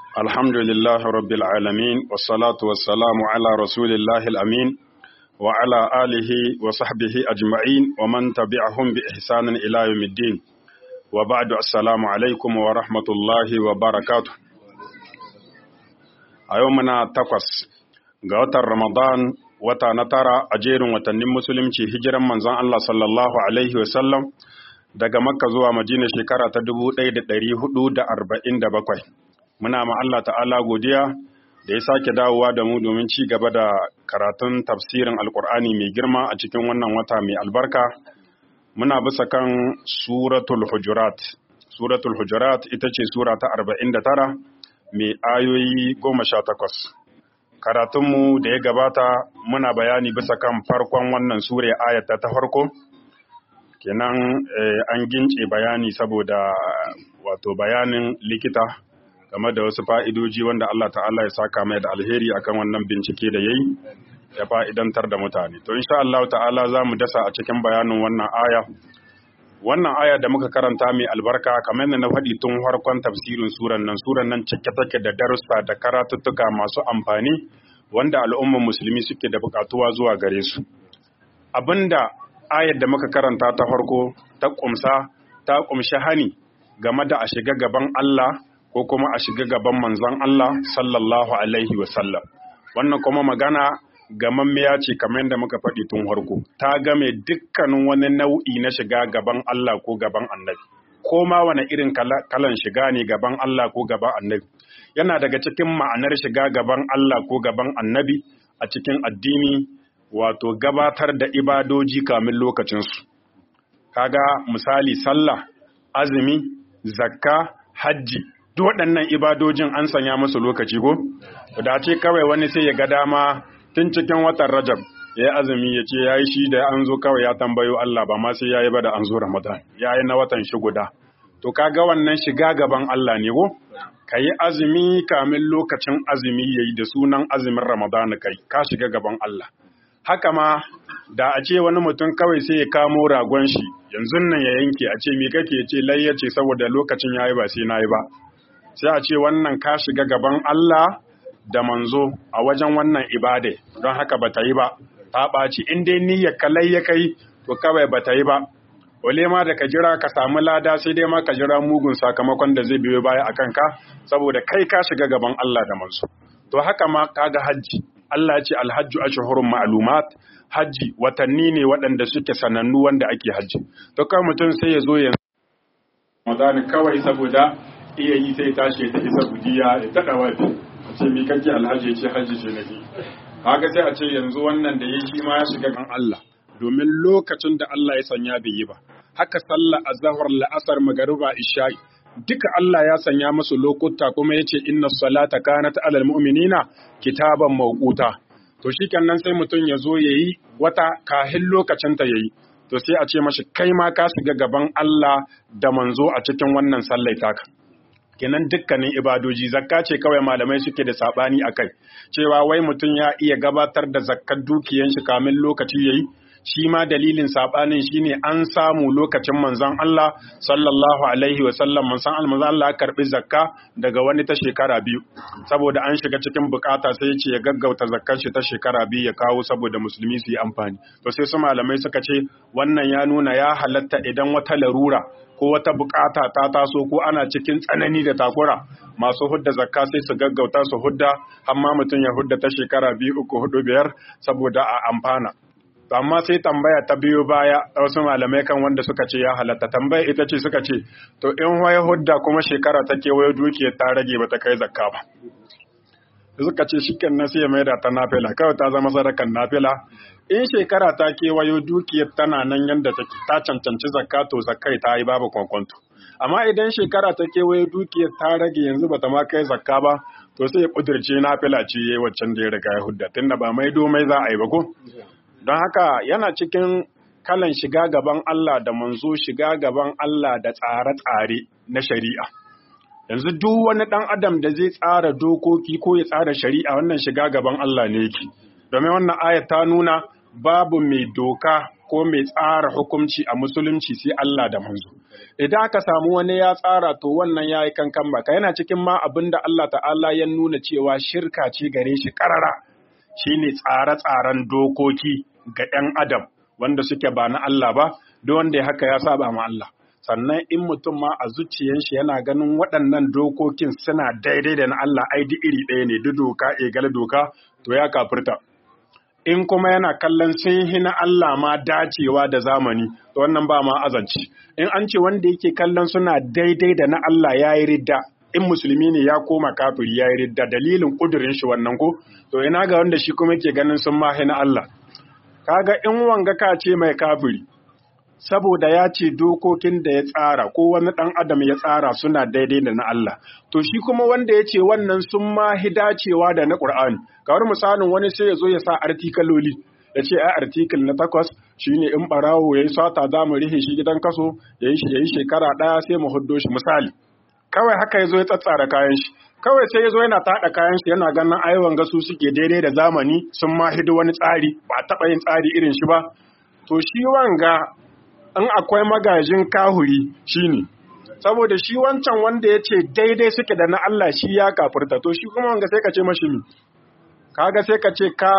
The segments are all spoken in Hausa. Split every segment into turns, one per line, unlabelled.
الحمد لله رب العالمين والصلاة والسلام على رسول الله الأمين وعلى آله وصحبه أجمعين ومن تبعهم بإحسان إلى يوم الدين وبعد السلام عليكم ورحمة الله وبركاته أيومنا تقص قوة رمضان wata na tara a jerin watannin musulunci hijiran manzon Allah sallallahu alaihi wasallam daga makka zuwa madina shekara ta 1447 muna ma Allah ta'ala godiya da ya sake dawowa da mu domin ci gaba da karatun tafsirin alkur'ani mai girma a cikin wannan wata mai albarka muna bisa kan suratul hujurat suratul hujurat ita ce sura ta 49 mai ayoyi 18 karatunmu da ya gabata muna bayani bisa kan farkon wannan sura ayata ta farko kenan an gince bayani saboda wato bayanin likita game da wasu fa'idoji wanda Allah ta'ala ya saka mai da alheri akan wannan bincike da ya yi ya fa'idantar da mutane. To, insha Allah ta'ala za mu dasa a cikin bayanin wannan aya. Wannan aya da muka karanta mai albarka kamar yadda na faɗi tun farkon tafsirin suran nan, suran nan cike take da darussa da karatuttuka masu amfani wanda al'ummar musulmi suke da buƙatuwa zuwa gare su. Abinda ayar da muka karanta ta farko ta ƙumsa ta ƙumshi hani game da a shiga gaban Allah ko kuma a shiga gaban manzon Allah sallallahu alaihi wasallam wannan kuma magana gamammiya ce kamar yadda muka faɗi tun farko ta game dukkanin wani nau'i na shiga gaban Allah ko gaban annabi ko ma wani irin kalan shiga ne gaban Allah ko gaban annabi yana daga cikin ma'anar shiga gaban Allah ko gaban annabi a cikin addini wato gabatar da ibadoji kamin lokacinsu kaga misali sallah azumi zakka hajji duk waɗannan ibadojin an sanya musu lokaci ko da ce kawai wani sai ya ga dama tun cikin watan rajab ya yi azumi ya ce ya yi shi da an zo kawai ya tambayo Allah ba ma sai ya yi ba da an zo ramadan ya yi na watan shi guda to kaga wannan shiga gaban Allah ne ko ka yi azumi kamin lokacin azumi ya yi da sunan azumin ramadan kai ka shiga gaban Allah haka ma da a ce wani mutum kawai sai ya kamo ragon shi yanzu nan ya yanke a ce me kake ce layya ce saboda lokacin yayi ba sai nayi ba sai a ce wannan ka shiga gaban Allah da manzo a wajen wannan ibade don haka ba ta yi ba ta ɓaci in dai niyyar kalai ya kai to kawai ba ta yi ba wale ma da ka jira ka samu lada sai dai ma ka jira mugun sakamakon da zai biyo baya a kanka saboda kai ka shiga gaban Allah da manzo to haka ma kaga hajji Allah ya ce alhajju ashhurun ma'lumat hajji watanni ne waɗanda suke sanannu wanda ake hajji to kai mutum sai ya zo ya Ramadan kawai saboda iya yi sai tashi ta isa budiya ya tada wafi a ce mi kake alhaji ya ce hajji ce nake kaga sai a ce yanzu wannan da yayi shi ma ya shiga kan Allah domin lokacin da Allah ya sanya bai yi ba haka sallah azhar la'asar magariba isha'i duka Allah ya sanya musu lokuta kuma yace inna salata kanat alal mu'minina kitaban mawquta to shikenan sai mutum ya zo yayi wata kahin lokacin ta yayi to sai a ce mashi kai ma ka shiga gaban Allah da manzo a cikin wannan sallai taka kenan dukkanin ibadoji zakka ce kawai malamai suke da sabani akai cewa wai mutum ya iya gabatar da zakkar dukiyan shi kamin lokaci yayi shi ma dalilin sabanin shine an samu lokacin manzon Allah sallallahu alaihi wa sallam manzon Allah Allah ya karbi zakka daga wani ta shekara biyu saboda an shiga cikin bukata sai ya ce ya gaggauta zakkar shi ta shekara biyu ya kawo saboda musulmi su yi amfani to sai su malamai suka ce wannan ya nuna ya halatta idan wata larura ko wata bukata ta taso ko ana cikin tsanani da takura masu hudda zakka sai su gaggauta su hudda amma mutum ya hudda ta shekara biyu uku hudu biyar saboda a amfana amma sai tambaya ta biyo baya wasu malamai kan wanda suka ce ya halatta tambaya ita ce suka ce to in waye hudda kuma shekara ta kewaye dukiyar ta rage bata kai zakka ba suka ce shi kan sai ya maida ta nafila kawai ta zama sadakan nafila in shekara ta kewayo dukiyar tana nan yadda ta cancanci zakka to zakkai ta yi babu kwankwanto amma idan shekara ta kewayo dukiyar ta rage yanzu bata ma kai zakka ba to sai ya kudirce nafila ce yayi waccan da ya riga ya hudda tunda ba mai domai za a yi ba ko don haka yana cikin kalan shiga gaban Allah da manzo shiga gaban Allah da tsare-tsare na shari'a yanzu duk wani ɗan adam da zai tsara dokoki ko ya tsara shari'a wannan shiga gaban Allah ne yake domin wannan ayat ta nuna babu mai doka ko mai tsara hukunci a musulunci sai Allah da manzo idan aka samu wani ya tsara to wannan ya yi kankan baka yana cikin ma abin da Allah ta'ala ya nuna cewa shirka ce gare shi karara shine tsare-tsaren dokoki ga 'yan adam wanda suke ba na Allah ba duk wanda ya haka ya saba ma Allah sannan in mutum ma a zuciyar shi yana ganin waɗannan dokokin suna daidai da na Allah ai duk iri ɗaya ne duk doka egal doka to ya kafirta in kuma yana kallon sun hi na Allah ma dacewa da zamani to wannan ba ma azanci in an ce wanda yake kallon suna daidai da na Allah ya yi ridda in musulmi ne ya koma kafiri ya yi ridda dalilin kudurin shi wannan ko to ina ga wanda shi kuma yake ganin sun ma na Allah kaga in wanga ka ce mai kafiri saboda ya ce dokokin da ya tsara ko wani ɗan adam ya tsara suna daidai da na Allah to shi kuma wanda ya ce wannan sun ma dacewa da na Qur'ani kawar misalin wani sai ya zo ya sa artikaloli ya ce ai artikul na takwas shine in barawo yayi sata za mu rihe shi gidan kaso yayi shi yayi shekara ɗaya sai mu huddo shi misali kawai haka ya zo ya tsatsara kayan shi kawai sai ya zo yana taɗa kayan shi yana ganin aiwan gasu suke daidai da zamani sun ma hidu wani tsari ba taɓa yin tsari irin shi ba to shi wanga in akwai magajin kahuri shine saboda shi wancan wanda ya ce daidai suke da na Allah shi ya kafirta to shi kuma wanga sai ka ce mashi mi kaga sai ka ce ka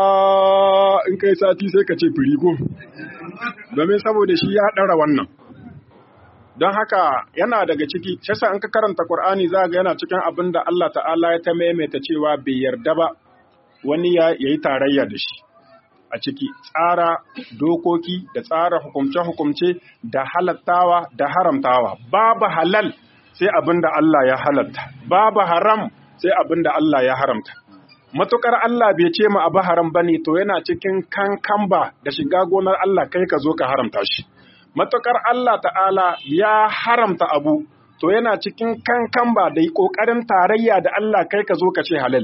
in kai sati sai ka ce firigo domin saboda shi ya ɗara wannan don haka yana daga ciki shasa in ka karanta Qur'ani za ga yana cikin abin da Allah ta'ala ya ta maimaita cewa bai yarda ba wani ya yi tarayya da shi a ciki tsara dokoki da tsara hukumce-hukumce da halattawa da haramtawa babu halal sai abin da Allah ya halatta babu haram sai abin da Allah ya haramta matukar Allah bai ce ma abu haram bane to yana cikin kankamba da shiga gonar Allah kai ka zo ka haramta shi matukar Allah ta'ala ya haramta abu to yana cikin kankamba da yi kokarin tarayya da Allah kai ka zo ka ce halal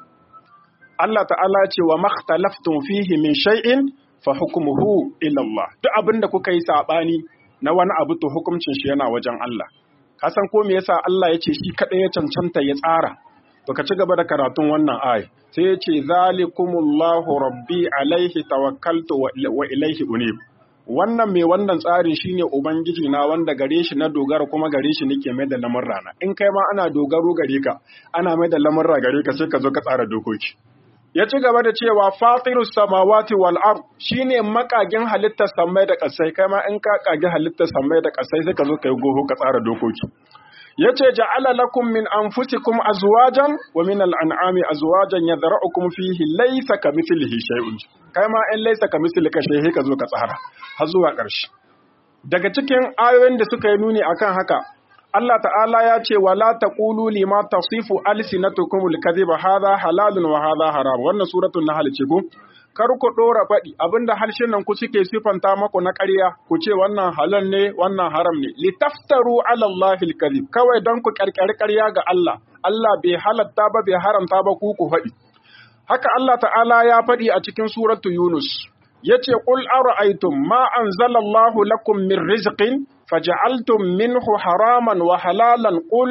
Allah ta'ala ce wa makhtalaftun fihi min shay'in fa hukmuhu ila Allah duk abin da kuka yi sabani na wani abu to hukuncin shi yana wajen Allah ka san ko me yasa Allah ya ce shi kadai ya cancanta ya tsara to ka ci gaba da karatun wannan ayi sai ya ce zalikumullahu rabbi alaihi tawakkaltu wa ilaihi unib wannan mai wannan tsarin shine ubangiji na wanda gare shi na dogara kuma gare shi nake mai da lamurra na in kai ma ana dogaro gare ka ana mai da lamurra gare ka sai ka zo ka tsara dokoki ya ci gaba da cewa fatirus samawati wal ard shine makagin halittar samai da kasai kai ma in ka kage halittar samai da kasai sai ka zo kai goho ka tsara dokoki yace ja'ala lakum min anfusikum azwajan wa min al'an'ami azwajan yadra'ukum fihi laysa kamithlihi shay'un kai ma in laysa kamithlihi shay'un ka zo ka tsara har zuwa ƙarshe daga cikin ayoyin da suka yi nuni akan haka Allah ta'ala ya ce wala taqulu lima tasifu alsinatukum alkadhiba hadha halalun wa hadha haram wannan suratul nahl ce ko kar ku dora faɗi abinda harshen ku suke sifanta maku na ƙarya ku ce wannan halal ne wannan haram ne litaftaru ala Allahi alkadhib kawai don ku karkari ƙarya ga Allah Allah bai halatta ba bai haramta ba ku ku faɗi haka Allah ta'ala ya faɗi a cikin suratu Yunus yace qul ara'aytum ma anzalallahu lakum min rizqin faj'altum minhu haraman wa halalan qul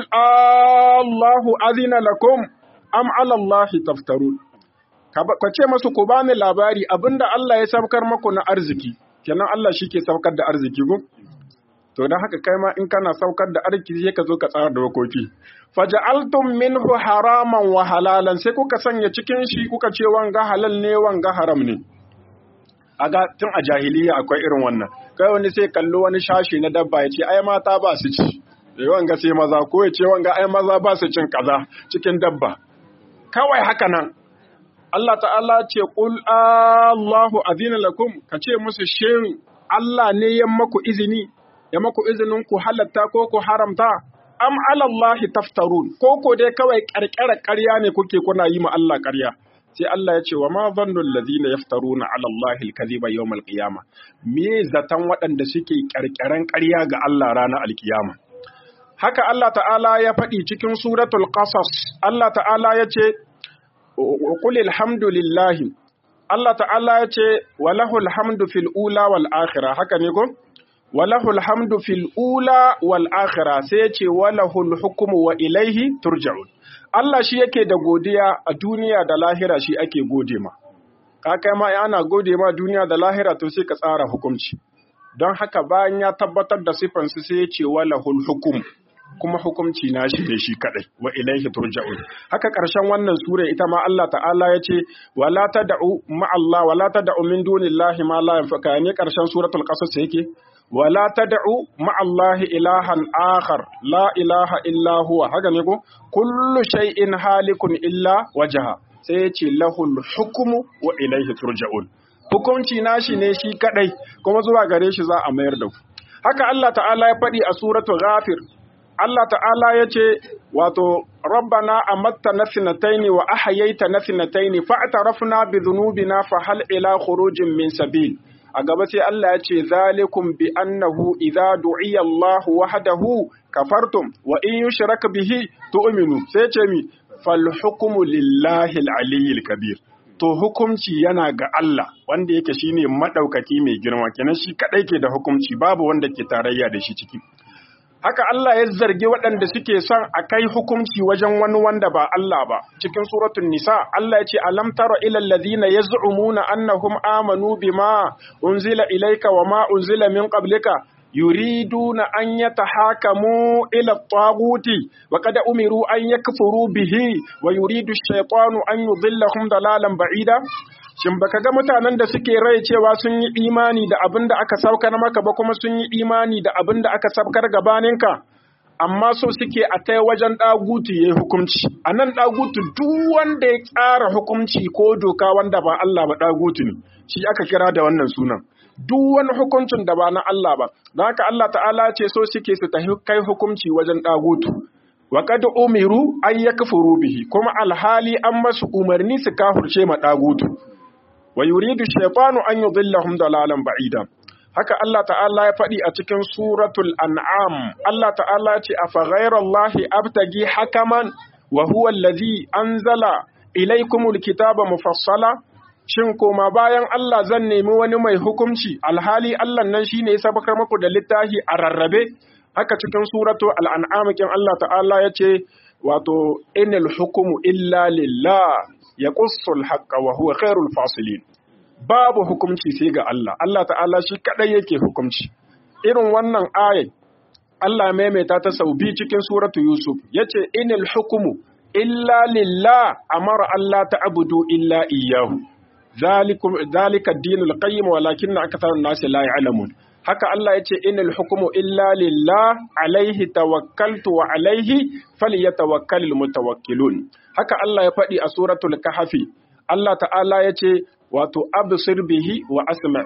Allahu adhina lakum am 'ala Allahi taftarun ka ce masu ku bani labari abinda Allah ya saukar maku na arziki kenan Allah shi ke saukar da arziki ko to dan haka kai ma in kana saukar da arziki sai ka zo ka tsara da wakoki faja'altum minhu haraman wa halalan sai kuka sanya cikin shi kuka ce wanga halal ne wanga haram ne aga tun a jahiliya akwai irin wannan kai wani sai kallo wani shashi na dabba ya ce ai mata ba su ci eh wanga sai maza ko ya ce wanga ai maza ba su cin kaza cikin dabba kawai haka nan Allah ta'ala ce qul Allahu azina lakum ka ce musu shin Allah ne ya maku izini ya maku izinin ku halatta ko ku haramta am ala Allah taftarun ko ko dai kawai karkara ƙarya ne kuke kuna yi ma Allah ƙarya sai Allah ya ce wa ma zannul ladina yaftaruna ala Allah al-kadhiba yawm al-qiyama me zatan waɗanda suke karkaran ƙarya ga Allah ranar al-qiyama haka Allah ta'ala ya faɗi cikin suratul qasas Allah ta'ala ya ce qul alhamdulillah Allah ta'ala ya ce walahul hamdu fil ula wal akhirah haka ne ko walahul hamdu fil ula wal akhirah sai ya ce walahul hukmu wa ilaihi turja'un Allah shi yake da godiya a duniya da lahira shi ake gode ma. ka kai ma ana gode ma duniya da lahira to sai ka tsara hukunci don haka bayan ya tabbatar da sifansu sai ya ce walahul hukum kuma hukunci na shi ne shi kadai wa ilaihi turja'un haka karshen wannan sura ita ma Allah ta'ala ya ce wala tad'u ma Allah wala tad'u min dunillahi ma la yanfa'uka ne karshen suratul qasas yake wala tad'u ma Allah ilahan akhar la ilaha illa huwa haka ne ko kullu shay'in halikun illa wajha sai ya ce lahul hukmu wa ilaihi turja'un hukunci nashi ne shi kadai kuma zuwa gare shi za a mayar da ku haka Allah ta'ala ya faɗi a suratul ghafir Allah ta'ala ya ce, Wato, Rabbana a matta na sinataini wa ahayaita na sinataini fa'atarafna bi zunubina fa hal ila khurujin min sabil. A gaba sai Allah ya ce, Zalikum bi annahu idza du'iya Allah wahdahu kafartum wa in yushraka bihi tu'minu. Sai ce mi, fal hukmu lillahi al-aliyyil kabir. To hukumci yana ga Allah wanda yake shine madaukaki mai girma kenan shi kadai ke da hukumci babu wanda ke tarayya da shi ciki. haka Allah ya zargi waɗanda suke son a kai hukunci wajen wani wanda ba Allah ba cikin suratul nisa Allah ya ce alam tara ila alladhina yaz'umuna annahum amanu bima unzila ilayka wa ma unzila min qablika yuriduna an yatahakamu ila at-taghuti wa qad umiru an yakfuru bihi wa yuridu ash-shaytanu an yudillahum dalalan ba'ida Shin baka ga mutanen da suke rai cewa sun yi imani da abin da aka saukar maka ba kuma sun yi imani da abin da aka saukar gabaninka? Amma so suke a kai wajen ɗagutu ya yi hukunci. A nan ɗagutu duk wanda ya tsara hukunci ko doka wanda ba Allah ba ɗagutu ne, shi aka kira da wannan sunan. Duk wani hukuncin da ba na Allah ba, don haka Allah ta'ala ce so suke su tafi kai hukunci wajen ɗagutu. Wa kad umiru an yakfuru bihi kuma alhali an masu umarni su kafurce ma ɗagutu. wa yuridu shaytanu an yudillahum dalalan ba'ida haka Allah ta'ala ya faɗi a cikin suratul an'am Allah ta'ala ce afa ghayrallahi abtagi hakaman wa huwa allazi anzala ilaykumul kitaba mufassala shin koma bayan Allah zan nemi wani mai hukunci alhali Allah nan shine ya sabakar muku da littafi a rarrabe haka cikin suratu al-an'am kin Allah ta'ala yace wato inal hukumu illa lillah ya ƙussul haƙƙa wa huwa khairul fasilin babu hukumci sai ga Allah Allah ta'ala shi kadai yake hukumci irin wannan ayat Allah maimaita ta sau biyu cikin suratu Yusuf yace inal hukumu illa lillah amara Allah ta'budu illa iyyahu zalikum zalika ad-dinul qayyim walakinna aktharun nasi la ya'lamun haka Allah yace inal hukumu illa lillah alaihi tawakkaltu wa alaihi falyatawakkalul mutawakkilun haka Allah ya faɗi a suratul kahfi Allah ta'ala ya ce wato absir bihi wa asma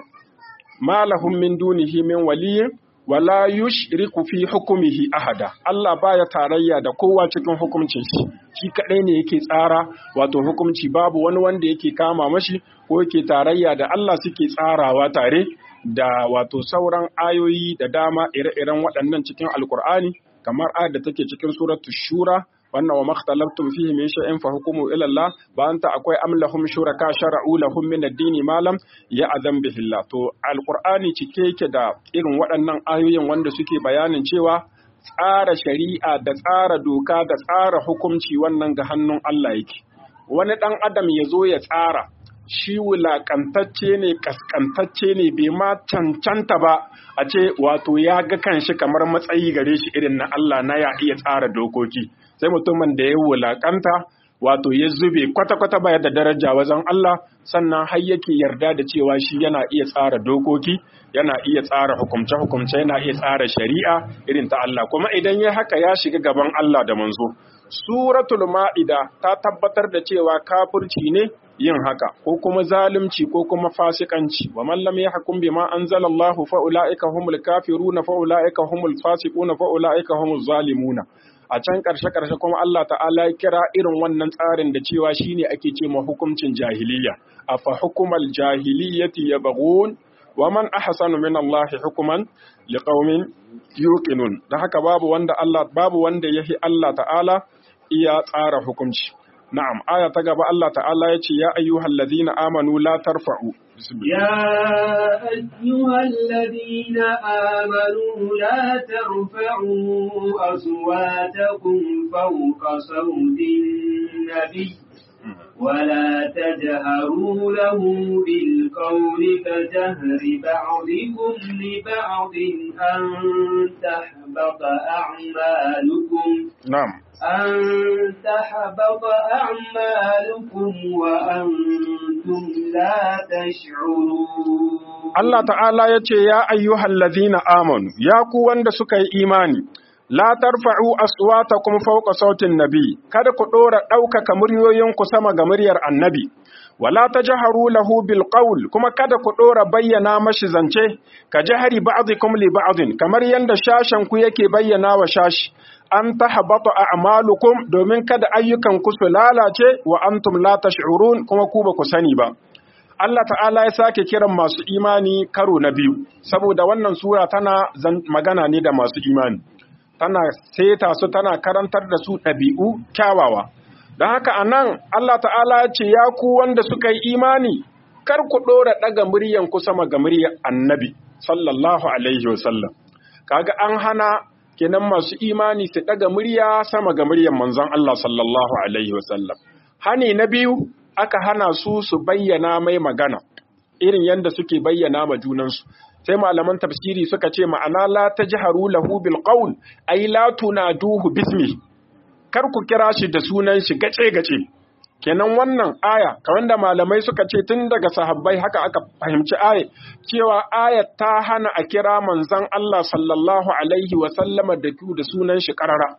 ma lahum min dunihi min waliyyin wala yushriku fi hukumihi ahada Allah baya tarayya da kowa cikin hukuncin shi shi kadai ne yake tsara wato hukunci babu wani wanda yake kama mashi ko yake tarayya da Allah suke tsarawa tare da wato sauran ayoyi da dama ire-iren waɗannan cikin alkur'ani kamar ayar da take cikin suratul shura wannan wa makhtalaftum fihi min shay'in fa hukmu ila Allah ba anta akwai am lahum shuraka shara'u lahum min ad-dini ma lam ya'zam bihi Allah to alqur'ani cike yake da irin waɗannan ayoyin wanda suke bayanin cewa tsara shari'a da tsara doka da tsara hukunci wannan ga hannun Allah yake wani dan adam ya zo ya tsara shi wulakantacce ne kaskantacce ne bai ma cancanta ba a ce wato ya ga kanshi kamar matsayi gare shi irin na Allah na ya iya tsara dokoki sai mutumin da ya wulakanta wato ya zube kwata-kwata baya da daraja wajen Allah sannan har yake yarda da cewa shi yana iya tsara dokoki yana iya tsara hukumce-hukumce yana iya tsara shari'a irin ta Allah kuma idan ya haka ya shiga gaban Allah da manzo suratul ma'ida ta tabbatar da cewa kafirci ne yin haka ko kuma zalunci ko kuma fasikanci wa man lam yahkum bima anzalallahu fa ulaika humul kafiruna fa ulaika humul fasiquna fa ulaika humuz zalimuna a can karshe karshe kuma Allah ta'ala ya kira irin wannan tsarin da cewa shine ake ce ma hukuncin jahiliya afa hukumal jahiliyati yabghun wa man ahsanu min Allah hukuman liqaumin yuqinun da haka babu wanda Allah babu wanda yahi Allah ta'ala iya tsara hukunci na'am aya ta gaba Allah ta'ala ya ce ya ayyuhal ladina amanu la tarfa'u
يا أيها الذين آمنوا لا ترفعوا أصواتكم فوق صوت النبي ولا تجهروا له بالقول كجهر بعضكم لبعض أن تحبط أعمالكم
na'am
أن تحبط أعمالكم وأنتم لا تشعرون
Allah ta'ala ya ce, Ya ayyuhal ladhina amanu, ya ku wanda suka yi imani, la tarfa'u aswatakum fawqa sautin nabi, kada ku ɗora ɗaukaka muryoyinku sama ga muryar annabi, wala tajharu lahu bil qawl kuma kada ku ɗora bayyana mashi zance, ka jahari ba'dikum li ba'din, kamar yanda shashen ku yake bayyana wa shashi. An tahabata a'malukum domin kada ayyukan ku su lalace wa antum la tash'urun kuma ku ba ku sani ba. Allah ta'ala ya sake kiran masu imani karo na biyu, saboda wannan sura tana magana ne da masu imani, tana seta su tana karantar da su ɗabi'u kyawawa. Don haka a nan Allah ta'ala ya ce, Ya ku wanda suka yi imani, kar ku ɗora ɗaga muryan ku sama ga muryar annabi, sallallahu Alaihi wasallam. Kaga an hana kenan masu imani su ɗaga murya sama ga muryar manzon Allah sallallahu Alaihi wasallam. Hani na biyu, aka hana su su bayyana mai magana irin yadda suke bayyana ma junansu sai malaman tafsiri suka ce ma'ana la tajharu lahu bil qawl ay la tunaduhu bismi kar ku kira shi da sunan shi gace gace kenan wannan aya kamar da malamai suka ce tun daga sahabbai haka aka fahimci aya cewa aya ta hana a kira manzon Allah sallallahu alaihi wa sallama da da sunan shi karara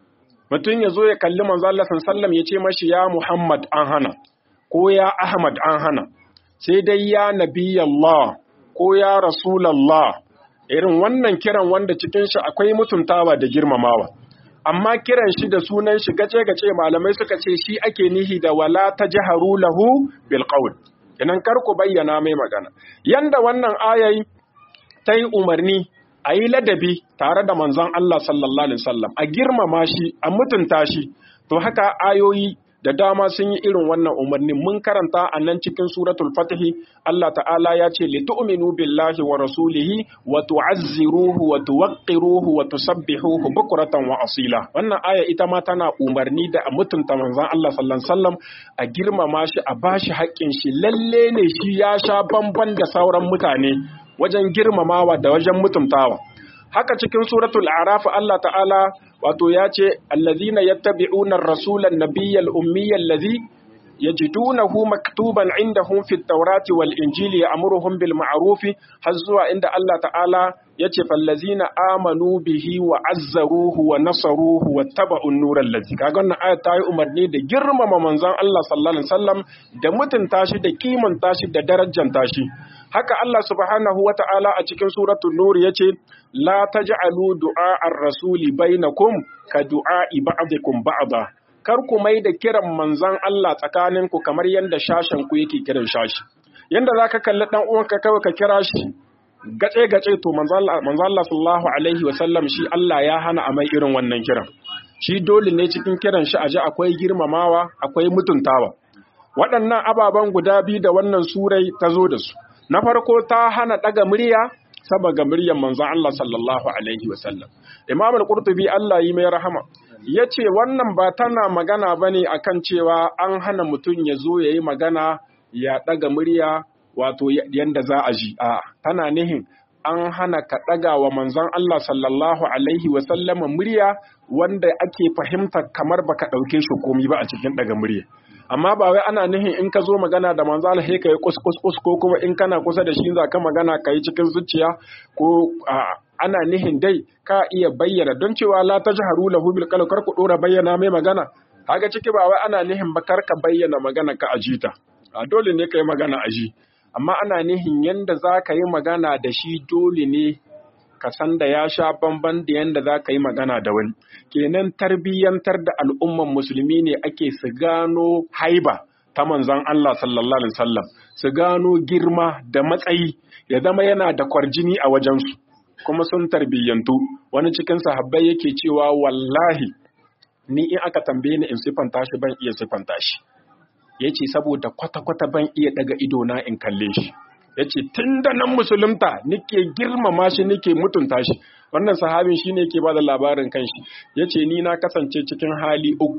mutum ya zo ya kalli manzon Allah sallallahu alaihi wa sallam ya ce mashi ya Muhammad an hana ko ya Ahmad an hana, sai dai ya Nabi Allah ko ya Rasulallah, irin wannan kiran wanda cikin shi akwai mutuntawa da girmamawa. Amma kiran shi da sunan shi gace-gace malamai suka ce shi ake nihi da wala ta jiharu lahu bil qawl. Inan kar ku bayyana mai magana. Yanda wannan ayayi ta yi umarni a yi ladabi tare da manzon Allah sallallahu Alaihi wasallam a girmama shi, a mutunta shi, to haka ayoyi da dama sun yi irin wannan umarnin mun karanta a nan cikin suratul fatihi Allah ta'ala ya ce li tu'minu billahi wa rasulihi wa tu'azziruhu wa tuwaqqiruhu wa tusabbihuhu bukratan wa asila wannan aya ita ma tana umarni da a mutunta manzon Allah sallallahu alaihi wasallam a girmama shi a bashi haƙƙin shi lalle ne shi ya sha bamban da sauran mutane wajen girmamawa da wajen mutuntawa haka cikin suratul araf Allah ta'ala wato ya ce allazina yattabi'una ar-rasulan nabiyyal ummiyyal ladhi yajidunahu maktuban indahum fit tawrati wal injili ya'muruhum bil ma'ruf har zuwa inda Allah ta'ala yace fallazina amanu bihi wa azzaruhu wa nasaruhu wa taba'u an-nur allazi kaga wannan ayat ta yi umarni da girmama manzon Allah sallallahu alaihi wasallam da mutunta shi da kimanta shi da darajanta shi haka Allah subhanahu wa ta'ala a cikin suratul nur yace la taj'alu du'a ar-rasuli bainakum ka du'a'i ba'dikum ba'da kar ku mai da kiran manzon Allah tsakaninku kamar yanda shashen ku yake kiran shashi yanda zaka kalli dan uwanka kawai ka kira shi gace gace to manzon Allah manzon Allah sallallahu alaihi wa sallam shi Allah ya hana a mai irin wannan kiran shi dole ne cikin kiran shi aje akwai girmamawa akwai mutuntawa waɗannan ababen guda biyu da wannan surai ta zo da su na farko ta hana ɗaga murya saba ga muryar manzon Allah sallallahu alaihi wasallam Imam al-Qurtubi Allah yi mai rahama yace wannan ba tana magana bane akan cewa an hana mutum ya zo yayi magana ya ɗaga murya wato yanda za a ji a tana nihin an hana ka ɗaga wa manzon Allah sallallahu alaihi wasallam murya wanda ake fahimta kamar baka ɗauke shi komi ba a cikin ɗaga murya amma ba wai ana nihin in ka zo magana da manzo Allah sai ka yi kus kus kus ko kuma in kana kusa da shi za ka magana ka yi cikin zuciya ko ana nihin dai ka iya bayyana don cewa la tajharu lahu bil qawl kar ku dora bayyana mai magana kaga ciki ba wai ana nihin ba kar ka bayyana magana ka ajita a dole ne ka yi magana aji amma ana nihin yanda za ka yi magana da shi dole ne ka san da ya sha bamban da yanda za ka yi magana da wani kenan tarbiyyantar da al'umman musulmi ne ake su gano haiba ta manzon Allah sallallahu alaihi wasallam su gano girma da matsayi ya zama yana da kwarjini a wajensu kuma sun tarbiyyantu wani cikin sahabbai yake cewa wallahi ni in aka tambaye ni in sifanta shi ban iya sifanta shi yace saboda kwata-kwata ban iya daga ido na in kalle shi yace tun da nan musulunta nike girmama shi nike mutunta shi wannan sahabin shine yake bada labarin kanshi yace ni na kasance cikin hali uku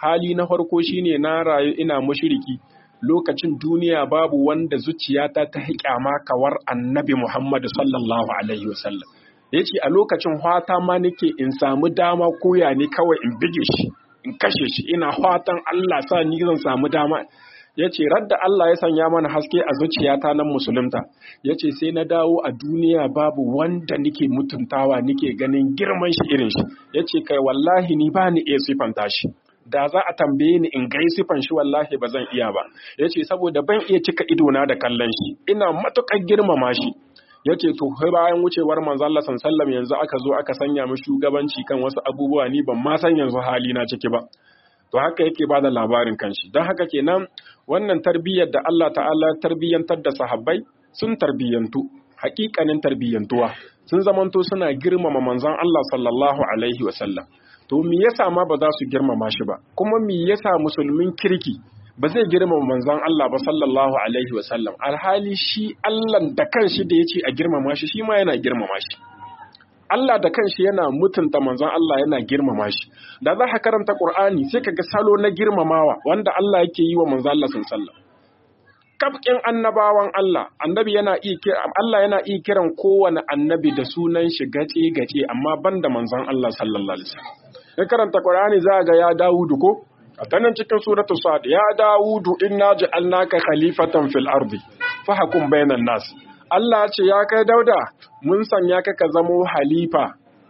hali na farko shine na rayu ina mushriki lokacin duniya babu wanda zuciyata ta hiƙama kawar annabi Muhammad sallallahu alaihi wasallam yace a lokacin hwata ma nake in samu dama koya ne kawai in bige shi in kashe shi ina fatan Allah sa ni zan samu dama ya ce radda Allah ya sanya mana haske a zuciyata nan musulunta ya ce sai na dawo a duniya babu wanda nike mutuntawa nike ganin girman shi irin shi ya ce kai wallahi ni ba ni iya sifanta shi da za a tambaye ni in gai sifan shi wallahi ba zan iya ba ya ce saboda ban iya cika idona da kallon shi ina matuƙar girmama shi ya ce to bayan wucewar manzo Allah sallam yanzu aka zo aka sanya mu shugabanci kan wasu abubuwa ni ban ma san yanzu hali na ciki ba to haka yake bada labarin kanshi don haka kenan wannan tarbiyyar da Allah ta'ala tarbiyyantar da sahabbai sun tarbiyyantu hakikanin tarbiyyantuwa sun zamanto suna girmama manzon Allah sallallahu alaihi wasallam to me yasa ma ba za su girmama shi ba kuma me yasa musulmin kirki ba zai girmama manzon Allah ba sallallahu alaihi wasallam alhali shi Allah da kanshi da yace a girmama shi shi ma yana girmama shi Allah da kanshi yana mutunta manzon Allah yana girmama shi da za ka karanta Qur'ani sai ka ga salo na girmamawa wanda Allah yake yi wa manzon Allah sallallahu kafkin annabawan Allah annabi yana iya Allah yana iya kiran kowane annabi da sunan shi gace gace amma banda manzon Allah sallallahu alaihi wasallam in karanta Qur'ani za ga ya Dawudu ko a tanan cikin suratul Sad ya Dawudu inna ja'alnaka khalifatan fil ardi fahkum bainan nas Allah ce ya kai dauda mun sanya ka ka zamo halifa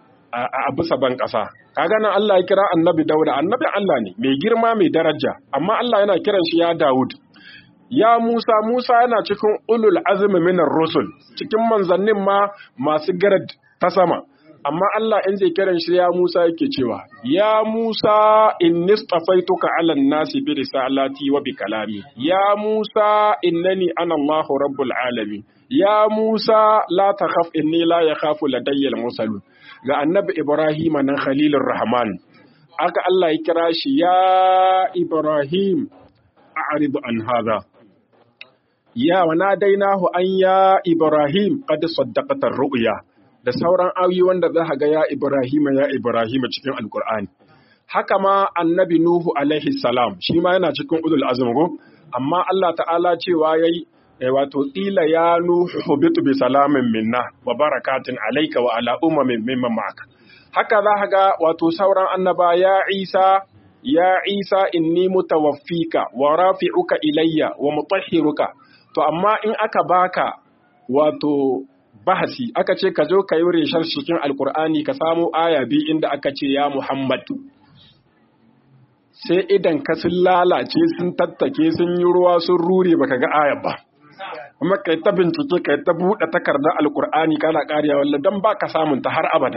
a bisa ban ƙasa. Kaga nan Allah ya kira annabi dauda, annabi Allah ne, mai girma mai daraja, amma Allah yana kiran shi ya Dawud. Ya Musa, Musa yana cikin ulul azumi minar rusul, cikin manzannin ma masu garad ta sama. Amma Allah in zai kiran shi ya Musa yake cewa, Ya Musa in nistafaituka ala nasi bi risalati wa bi kalami. Ya Musa innani ana Allahu rabbul alamin. ya Musa la takhaf inni la yakhafu ladayya al-mursalun ga annabi Ibrahim nan khalilur rahman aka Allah ya kira shi ya Ibrahim a'rid an hadha ya wa nadainahu an ya Ibrahim qad saddaqata ar-ru'ya da sauran ayoyi wanda za ga ya Ibrahim ya Ibrahim cikin alqur'ani haka ma annabi Nuhu alaihi salam shi ma yana cikin ulul azm amma Allah ta'ala cewa yayi wato ƙila ya nuhu bitu bi salamin minna wa barakatin alaika wa ala ummamin mimman ma'aka haka za ga wato sauran annaba ya isa ya isa inni mutawaffika wa rafi'uka ilayya wa mutahhiruka to amma in aka baka wato bahasi aka ce ka zo ka yi reshar cikin alkur'ani ka samu aya bi inda aka ce ya muhammad sai idan ka sun lalace sun tattake sun yi ruwa sun rure baka ga ayar ba kuma kai ta bincike kai ta buɗe takardar alkur'ani kana ƙariya wallah dan baka samun ta har abada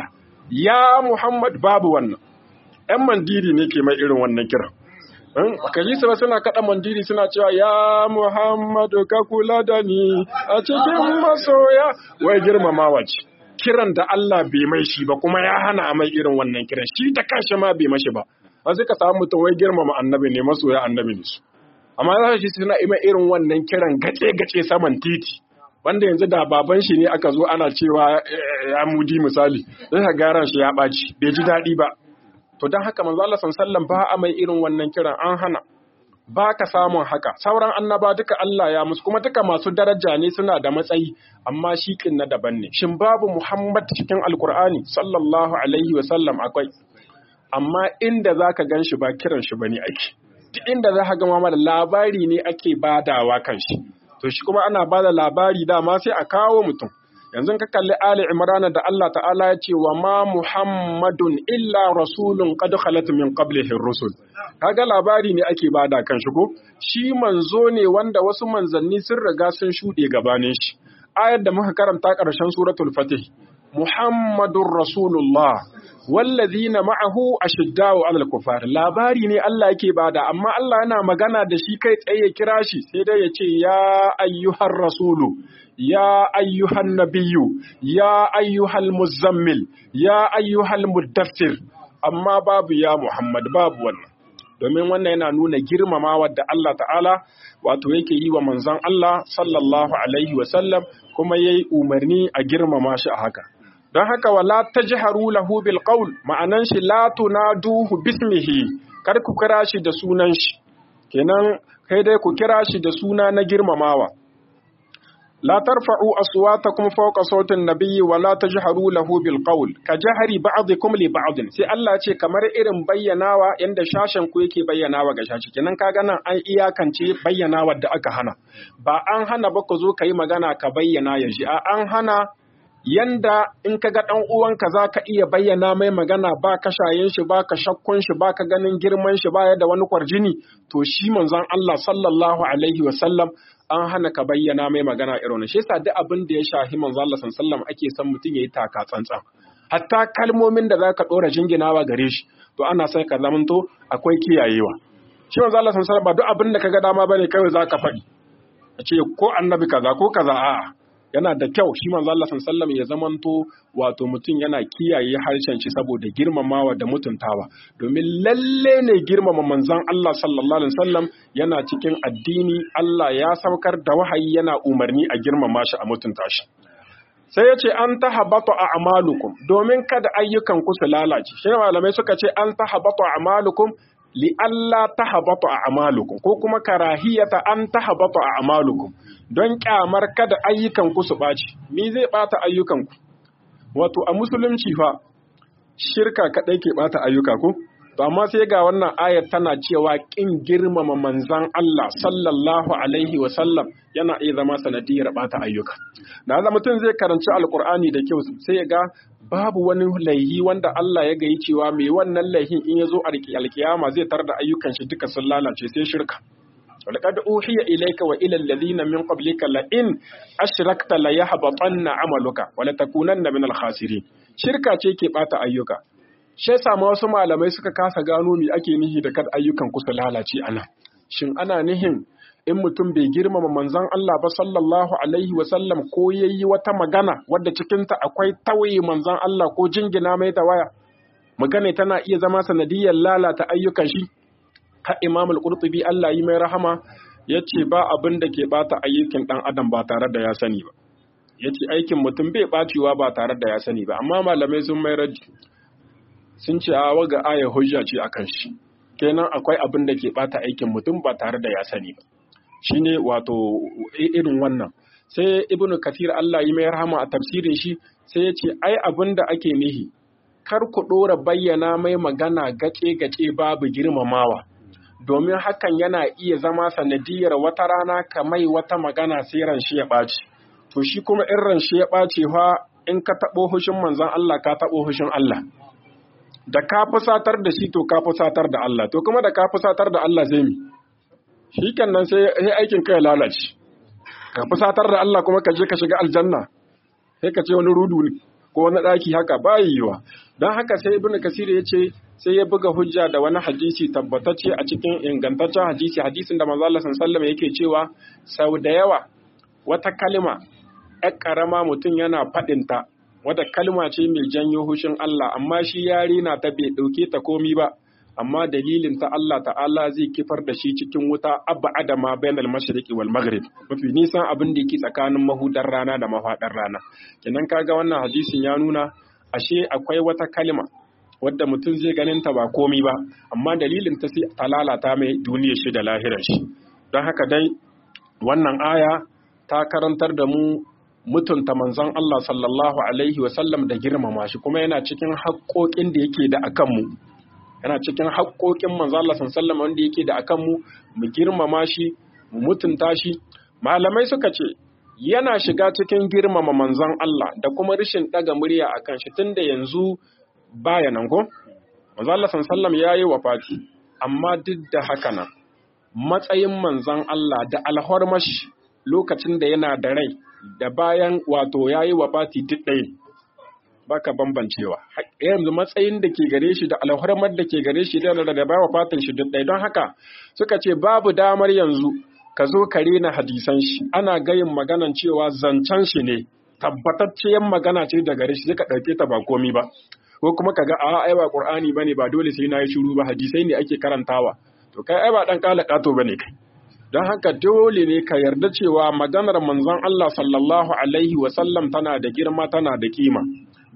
ya muhammad babu wannan yan mandiri ne ke mai irin wannan kiran baka ji su ba suna kaɗa mandiri suna cewa ya muhammadu ka kula da ni a cikin masoya wai girmamawa ce kiran da Allah bai mai shi ba kuma ya hana mai irin wannan kiran shi da kanshi ma bai mashi ba ba sai ka samu mutum wai girmama annabi ne masoya annabi ne su amma za shi suna ima irin wannan kiran gace-gace saman titi wanda yanzu da baban shi ne aka zo ana cewa ya mudi misali zai ka garan shi ya ɓaci bai ji daɗi ba to don haka manzo Allah sallallahu ba a mai irin wannan kiran an hana ba ka samun haka sauran annaba duka Allah ya musu kuma duka masu daraja ne suna da matsayi amma shi kin na daban ne shin babu Muhammad cikin Alkur'ani sallallahu alaihi wa sallam akwai amma inda zaka gan shi ba kiran shi bane ake duk inda za ka gama da labari ne ake badawa kan shi to shi kuma ana bada labari dama sai a kawo mutum yanzu ka kalli Ali Imran da Allah ta'ala ya ce wa ma Muhammadun illa rasulun qad khalat min qablihi rusul kaga labari ne ake bada kan shi ko shi manzo ne wanda wasu manzanni sun riga sun shuɗe gabanin shi ayar da muka karanta ƙarshen suratul fatih Muhammadur Rasulullah wallazina ma'ahu ashiddau 'alal kufar labari ne Allah yake bada amma Allah yana magana da shi kai tsaye ya kira shi sai dai ya ce ya ayyuhar rasulu ya ayyuhan nabiyyu ya ayyuhal muzammil ya ayyuhal muddaffir amma babu ya Muhammad babu wannan domin wannan yana nuna girmamawa da Allah ta'ala wato yake yi wa manzon Allah sallallahu alaihi wa sallam kuma yayi umarni a girmama shi a haka don haka wala tajharu lahu bil qawl ma'anan shi la tunaduhu bismihi kar ku kira shi da sunan shi kenan kai dai ku kira shi da suna na girmamawa la tarfa'u aswatakum fawqa sautin nabiyyi wa la tajharu lahu bil qawl ka jahri ba'dikum li ba'd sai Allah ce kamar irin bayyanawa yanda shashen ku yake bayyanawa ga shashi kenan kaga nan an iyakance bayyanawa da aka hana ba an hana ba ku zo kai magana ka bayyana ya ji an hana yanda in ka ga ɗan uwanka za ka iya bayyana mai magana ba ka shayin shi ba ka shakkun shi ba ka ganin girman shi ba da wani kwarjini to shi manzon Allah sallallahu alaihi wa sallam an hana ka bayyana mai magana irin shi yasa duk abin da ya shahi manzon Allah sallallahu alaihi wa sallam ake son mutum yayi taka tsantsan hatta kalmomin da za ka ɗora jinginawa gare shi to ana sai ka zamanto akwai kiyayewa shi manzon Allah sallallahu alaihi wa sallam ba duk abin da ka ga dama bane kawai za ka faɗi a ce ko annabi kaza ko kaza a'a yana da kyau shi manzo Allah sallallahu ya zamanto wato mutum yana kiyaye harshen shi saboda girmamawa da mutuntawa domin lalle ne girmama manzon Allah sallallahu alaihi wasallam yana cikin addini Allah ya saukar da wahayi yana umarni a girmama shi a mutunta shi sai ya ce an tahabatu a'malukum domin kada ayyukan ku su lalace shi malamai suka ce an tahabatu a'malukum li Allah tahabatu a'malukum ko kuma karahiyata an tahabatu a'malukum don kyamar kada ayyukanku su ɓaci, ni zai ɓata ayyukanku. Wato, a musulunci fa, shirka kaɗai ke ɓata ayyuka ku? To, amma sai ga wannan ayat tana cewa ƙin girmama manzan Allah sallallahu Alaihi wasallam yana iya zama sanadiyar ɓata ayyuka. Da haka mutum zai karanci Alƙur'ani da kyau sai ya ga babu wani laihi wanda Allah ya gayi cewa mai wannan laihin in ya zo alkiyama zai tar da ayyukan shi duka sun lalace sai shirka. ولقد أوحي إليك وإلى الذين من قبلك لئن أشركت ليحبطن عملك ولتكونن من الخاسرين shirka ce ke bata ayyuka shi yasa ma wasu malamai suka kasa gano me ake nihi da kad ayyukan ku su lalace ana shin ana nihin in mutum bai girmama manzon Allah ba sallallahu alaihi wa sallam ko yayi wata magana wadda cikin ta akwai tawaye manzon Allah ko jingina mai ta waya magana tana iya zama sanadiyar lalata ayyukan shi har Imam al-Qurtubi Allah yi mai rahama yace ba abin da ke bata ayyukan dan adam ba tare da ya sani ba yace aikin mutum bai bacewa ba tare da ya sani ba amma malamai sun mai raji sun ce a waga aya hujja ce akan shi kenan akwai abin da ke bata aikin mutum ba tare da ya sani ba shine wato irin wannan sai ibnu kathir Allah yi mai rahama a tafsirin shi sai ya ce ai abin da ake nihi kar ku ɗora bayyana mai magana gace-gace babu girmamawa domin hakan yana iya zama sanadiyar wata rana ka mai wata magana sai ran shi ya ɓaci to shi kuma in ran shi ya ɓaci fa in ka taɓo hushin manzon Allah ka taɓo hushin Allah da ka fusatar da shi to ka fusatar da Allah to kuma da ka fusatar da Allah zai mi shi nan sai aikin ka ya lalace ka fusatar da Allah kuma ka je ka shiga aljanna sai ka ce wani rudu ne ko wani ɗaki haka ba yiwa don haka sai ibn kasir ya ce sai ya buga hujja da wani hadisi tabbatacce a cikin ingantaccen hadisi hadisin da manzo Allah sallallahu yake cewa sau da yawa wata kalma ƴar karama mutum yana faɗinta wata kalma ce mai janyo hushin Allah amma shi yari na ta bai ɗauke ta komi ba amma dalilin ta Allah ta'ala zai kifar da shi cikin wuta abba adama bainal mashriqi wal maghrib mafi nisan abin da yake tsakanin mahudar rana da mafaɗar rana kenan kaga wannan hadisin ya nuna ashe akwai wata kalma wadda mutum zai ganin ta ba komi ba amma dalilin ta sai ta lalata mai duniyar shi da lahirar shi don haka dai wannan aya ta karantar da mu mutunta manzon Allah sallallahu alaihi wa sallam da girmama shi kuma yana cikin haƙoƙin da yake da akan mu yana cikin haƙoƙin manzon Allah sallallahu alaihi wa sallam wanda yake da akan mu mu girmama shi mu mutunta shi malamai suka ce yana shiga cikin girmama manzon Allah da kuma rashin ɗaga murya a kan shi tunda yanzu baya nan ko? Manzon Allah sallam ya yi wafati, amma duk da haka nan matsayin manzon Allah da alhormashi lokacin da yana da rai da bayan wato ya yi wafati duk ɗaya baka bambancewa. Yanzu matsayin da ke gare shi da alhormar da ke gare shi da da bayan wafatin shi duk ɗaya don haka suka ce babu damar yanzu ka zo ka rena hadisan shi ana gayin maganan cewa zancen shi ne tabbatacciyar magana ce daga shi ka ɗauke ta ba komi ba ko kuma ka ga a ai ba qur'ani bane ba dole sai na yi shiru ba hadisai ne ake karantawa to kai ai ba dan kala kato bane kai don haka dole ne ka yarda cewa maganar manzon Allah sallallahu alaihi wa sallam tana da girma tana da kima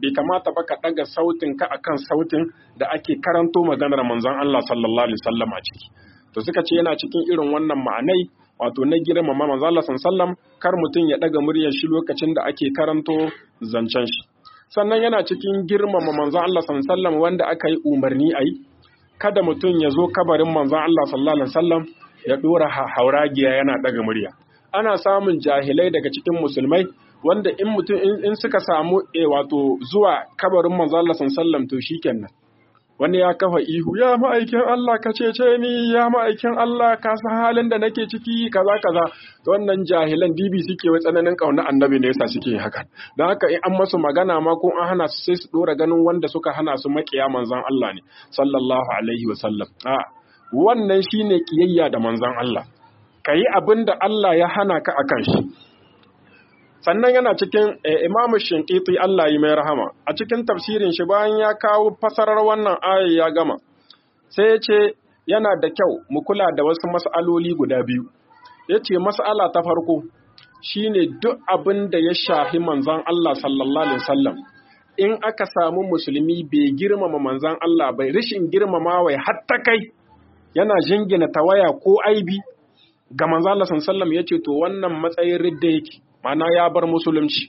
bai kamata ba ka daga sautin ka akan sautin da ake karanto maganar manzon Allah sallallahu alaihi wasallam a ciki to suka ce yana cikin irin wannan ma'anai wato na girmama manzon Allah sallallahu kar mutum ya daga muryar shi lokacin da ake karanto zancen shi sannan yana cikin girmama manzon Allah sallallahu wanda aka yi umarni a yi kada mutum ya zo kabarin manzon Allah sallallahu alaihi wasallam ya dora hauragiya yana daga murya ana samun jahilai daga cikin musulmai wanda in mutum in suka samu e wato zuwa kabarin manzo Allah sallallahu to shikenan wani ya kafa ihu ya ma'aikin Allah ka cece ni ya ma'aikin Allah ka san halin da nake ciki kaza kaza to wannan jahilan bibi suke wai tsananin kauna annabi ne yasa suke haka dan haka in an masu magana ma ko an hana su sai su dora ganin wanda suka hana su makiya manzon Allah ne sallallahu alaihi wa sallam a wannan shine kiyayya da manzon Allah kayi abin da Allah ya hana ka akan shi sannan yana cikin imamu shinkiti Allah yi mai rahama a cikin tafsirin shi bayan ya kawo fasarar wannan aya ya gama sai ya ce yana da kyau mu kula da wasu mas'aloli guda biyu ya ce mas'ala ta farko shine duk abin da ya shahi manzan Allah sallallahu alaihi wasallam in aka samu musulmi bai girmama manzan Allah bai rishin girmama wai hatta kai yana jingina tawaya ko aibi ga manzan Allah sallallahu alaihi wasallam yace to wannan matsayin ridda yake mana ya bar musulunci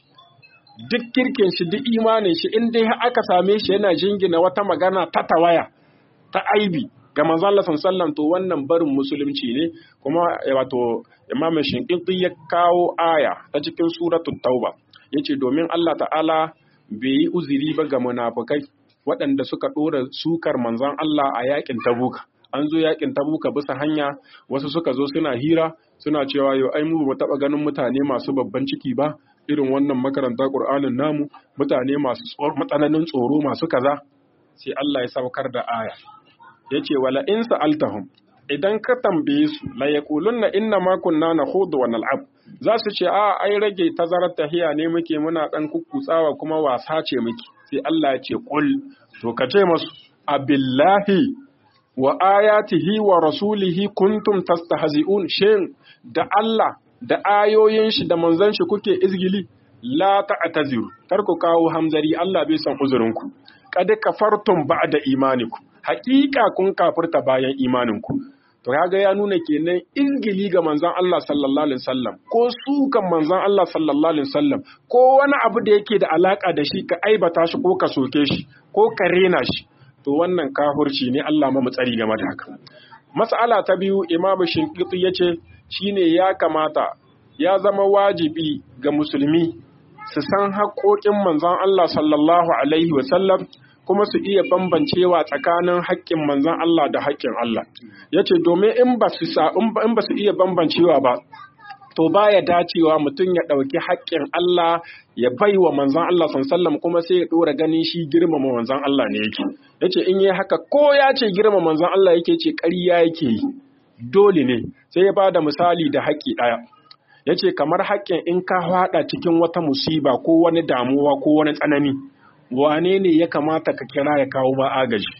duk kirkin shi duk imanin shi in dai aka same shi yana jingina wata magana ta tawaya ta aibi ga manzo Allah sallallahu to wannan barin musulunci ne kuma wato Imam Shinqiti ya kawo aya ta cikin suratul Tauba yace domin Allah ta'ala bai yi uzuri ba ga munafukai waɗanda suka ɗora sukar manzon Allah a yakin Tabuka an zo yakin Tabuka bisa hanya wasu suka zo suna hira suna cewa yau ai mu ba taɓa ganin mutane masu babban ciki ba irin wannan makaranta Qur'anin namu mutane masu matsananin tsoro masu kaza sai Allah ya saukar da aya yace wala in sa'altahum idan ka tambaye su la yaqulunna inna ma kunna nakhudu wa nal'ab za su ce a ai rage tazarar tahiya ne muke muna dan kukkutsawa kuma wasa ce muke sai Allah ya ce qul to ka ce masu abillahi wa ayatihi wa rasulihi kuntum tastahzi'un shin da Allah da ayoyin shi da manzon shi kuke izgili la ta'taziru kar ku kawo hamzari Allah bai san uzurinku kad kafartum ba'da imaniku haƙiƙa kun kafirta bayan imaninku to kaga ya nuna kenan izgili ga manzon Allah sallallahu alaihi wasallam ko sukan manzon Allah sallallahu alaihi wasallam ko wani abu da yake da alaka da shi ka aibata shi ko ka soke shi ko ka rena shi to wannan kafirci ne Allah ma tsari game da haka mas'ala ta biyu Imam Shinqiti yace shine ya kamata ya zama wajibi ga musulmi su san haƙoƙin manzon Allah sallallahu alaihi wasallam kuma su iya bambancewa tsakanin haƙƙin manzon Allah da haƙƙin Allah yace domin in ba su in ba su iya bambancewa ba to baya dacewa mutum ya ɗauki haƙƙin Allah ya bai wa manzon Allah sallallahu kuma sai ya ɗora ganin shi girmama manzon Allah ne yake yace in yi haka ko ya ce girmama manzon Allah yake ce ƙarya yake yi dole ne sai ya bada misali da haƙƙi ɗaya yace kamar haƙƙin in ka haɗa cikin wata musiba ko wani damuwa ko wani tsanani wane ne ya kamata ka kira ya kawo ba agaji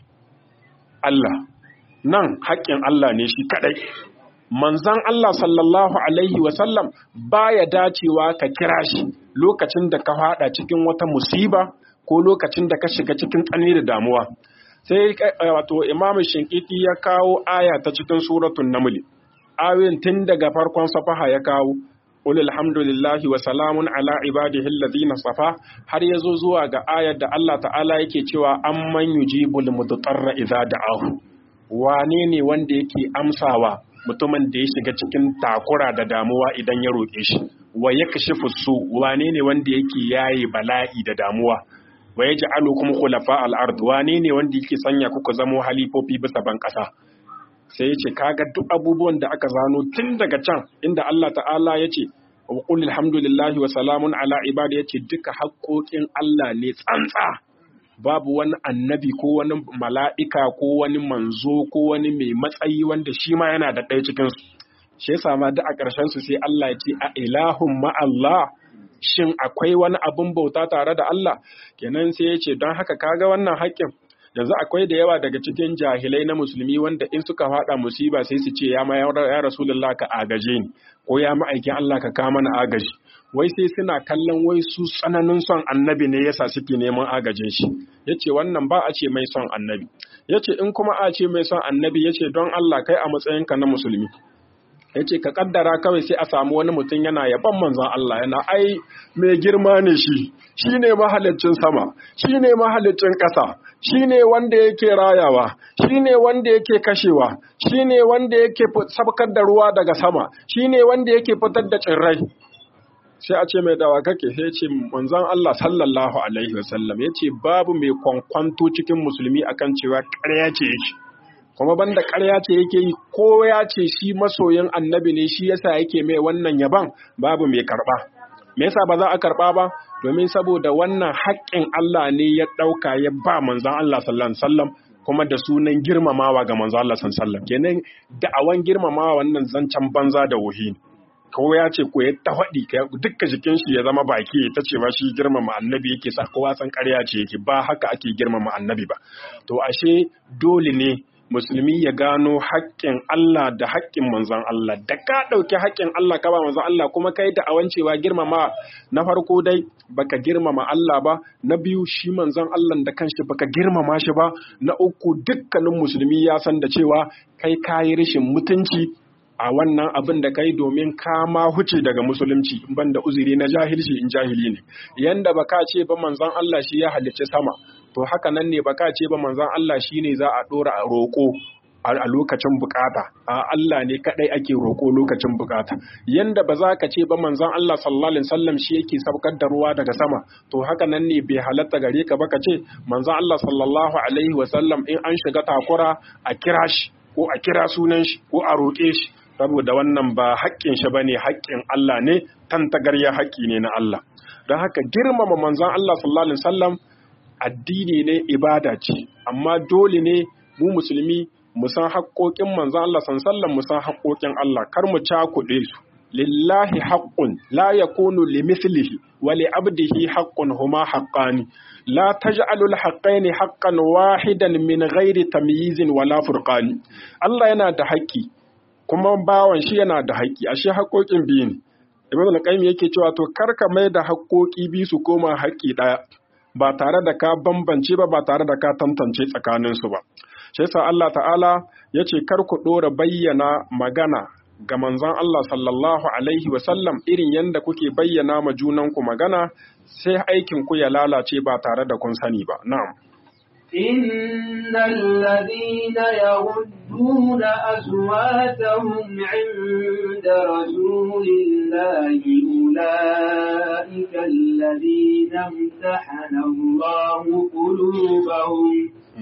Allah nan haƙƙin Allah ne shi kaɗai manzan Allah sallallahu Alaihi wasallam ba ya dacewa ka kira shi lokacin da ka fada cikin wata musiba ko lokacin da ka shiga cikin tsanani da damuwa. Sai wato Imam Shinkiti ya kawo aya ta cikin suratun Namli. Ayoyin tun daga farkon safaha ya kawo Qul alhamdulillahi wa salamun ala ibadihi alladhina safa har yazo zuwa ga ayar da Allah ta'ala yake cewa amman yujibul mudarra idza da'ahu wane ne wanda yake amsawa mutumin da ya shiga cikin takura da damuwa idan ya roƙe shi wa ya kashi su wane ne wanda yake yaye bala'i da damuwa wa ya ja'alu kuma khulafa al-ard wane ne wanda yake sanya kuka zamo halifofi bisa ban ƙasa sai ya ce kaga duk abubuwan da aka zano tun daga can inda Allah ta'ala ya ce wa qul alhamdulillahi wa salamun ala ibadi ya ce duka haƙoƙin Allah ne tsantsa babu wani annabi ko wani mala'ika ko wani manzo ko wani mai matsayi wanda shi ma yana da ɗaya cikinsu. Shi yasa ma da a ƙarshen su sai Allah ya ce a ilahun ma'allah shin akwai wani abin bauta tare da Allah kenan sai ya ce don haka kaga wannan haƙƙin yanzu akwai da yawa daga cikin jahilai na musulmi wanda in suka fada musiba sai su ce ya ma ya rasulullah ka agaje ni ko ya ma'aikin Allah ka kama na agaji wai sai suna kallon wai su tsananin son annabi ne yasa suke neman agajin shi yace wannan ba a ce mai son annabi yace in kuma a ce mai son annabi yace don Allah kai a matsayinka na musulmi yace ka kaddara kawai sai a samu wani mutum yana yaban manzon Allah yana ai mai girma ne shi shine mahalicin sama shine mahalicin ƙasa shine wanda yake rayawa shine wanda yake kashewa shine wanda yake sabkar da ruwa daga sama shine wanda yake fitar da tsirrai sai a ce mai dawa kake sai ce manzon Allah sallallahu alaihi wasallam yace babu mai kwankwanto cikin musulmi akan cewa ƙarya ce yake kuma banda ƙarya ce yake yi ko ya ce shi masoyin annabi ne shi yasa yake mai wannan yaban babu mai karɓa me yasa ba za a karɓa ba domin saboda wannan haƙƙin Allah ne ya ɗauka ya ba manzon Allah sallallahu alaihi wasallam kuma da sunan girmamawa ga manzon Allah sallallahu alaihi wasallam kenan da'awan girmamawa wannan zancen banza da wuhi ko ya ce ko ya ta faɗi dukkan jikin shi ya zama baki ta ce ma shi girmama annabi yake sa kowa san ƙarya ce yake ba haka ake girmama annabi ba to ashe dole ne musulmi ya gano haƙƙin Allah da haƙƙin manzon Allah da ka ɗauki haƙƙin Allah ka ba manzon Allah kuma kai da awancewa girmama na farko dai baka girmama Allah ba na biyu shi manzon Allah da kanshi baka girmama shi ba na uku dukkanin musulmi ya san da cewa kai kayi rashin mutunci a wannan abin da kai domin kama huce daga musulunci ban da uzuri na jahilci in jahili ne yanda baka ce ba manzon Allah shi ya halicci sama to haka nan ne baka ce ba manzon Allah shi ne za a dora a roƙo a lokacin bukata a Allah ne kadai ake roƙo lokacin bukata yanda ba za ka ce ba manzon Allah sallallahu alaihi wasallam shi yake saukar da ruwa daga sama to haka nan ne bai halatta gare ka ba ka ce manzon Allah sallallahu alaihi wasallam in an shiga takura a kira shi ko a kira sunan shi ko a roƙe shi saboda wannan ba haƙƙin shi bane haƙƙin Allah ne tantagarya haƙƙi ne na Allah don haka girmama manzon Allah sallallahu alaihi wasallam addini ne ibada ce amma dole ne mu musulmi mu san haƙƙoƙin manzon Allah sallallahu alaihi wasallam mu san haƙƙoƙin Allah kar mu cakuɗe su lillahi haqqun la yakunu limithlihi wa li abdihi haqqun huma haqqani la taj'alu al-haqqaini haqqan wahidan min ghairi tamyizin wala furqani Allah yana da haƙƙi kuma bawan shi yana da haƙƙi ashe haƙoƙin biyu ne ibn al-qayyim yake cewa to karka mai da haƙoƙi biyu su koma haƙƙi ɗaya ba tare da ka bambance ba ba tare da ka tantance tsakanin su ba shi yasa Allah ta'ala yace kar ku dora bayyana magana ga manzon Allah sallallahu alaihi wa sallam irin yanda kuke bayyana ma junanku magana sai aikin ku ya lalace ba tare da kun sani ba na'am
إن الذين يغضون أصواتهم عند رسول الله أولئك الذين امتحن الله قلوبهم